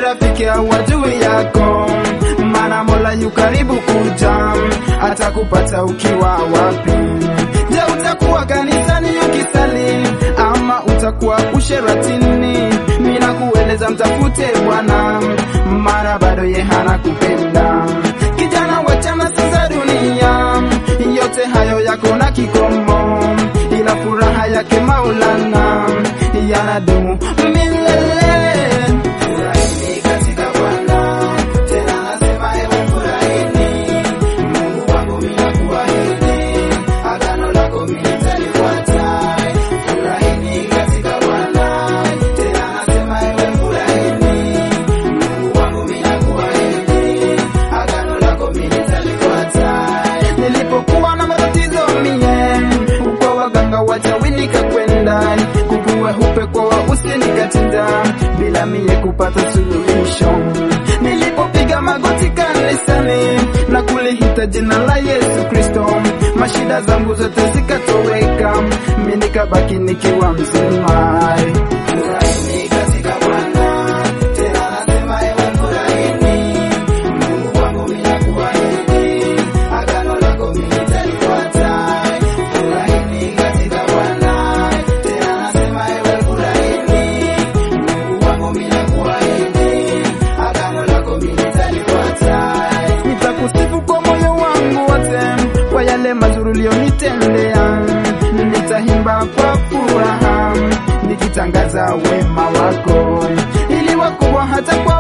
rafiki wa juu yako, maana Mola yu karibu kuja, atakupata ukiwa wapi? Je, utakuwa kanisani ukisali ama utakuwa usheratini? Mina kueleza mtafute Bwana, maana bado ye hana kupenda. Kijana, wachana sasa dunia, yote hayo yako na kikomo, ila furaha yake Maulana yanadumu milele. Furahini katika Bwana, tena nasema ewe furahini. Mungu wangu mimi nakuahidi, agano lako mimi nitalifuata. Furahini katika Bwana, tena nasema ewe furahini. Mungu wangu mimi nakuahidi, agano lako mimi nitalifuata. Nilipokuwa na matatizo mie, kwa waganga wachawi nikakwenda, kukuwe hupe kwa wausi nikatinda, bila mie kupata suluhisho. Nilipopiga magoti kanisani na kulihita jina la Yesu Kristo, mashida zangu zote zikatoweka, mimi nikabaki nikiwa mzima. Furahini katika Bwana, tena nasema ewe furahini. Mungu wangu mimi nakuahidi, agano lako mimi nitalifuata. Furahini katika Bwana, tena nasema ewe furahini. Mungu wangu mimi nakuahidi, agano lako mimi nitalifuata. Nitakusifu kwa moyo wangu wote, kwa yale mazuri ulionitendea. Nitaimba kwa furaha, nikitangaza wema wako, ili wakubwa hata kwa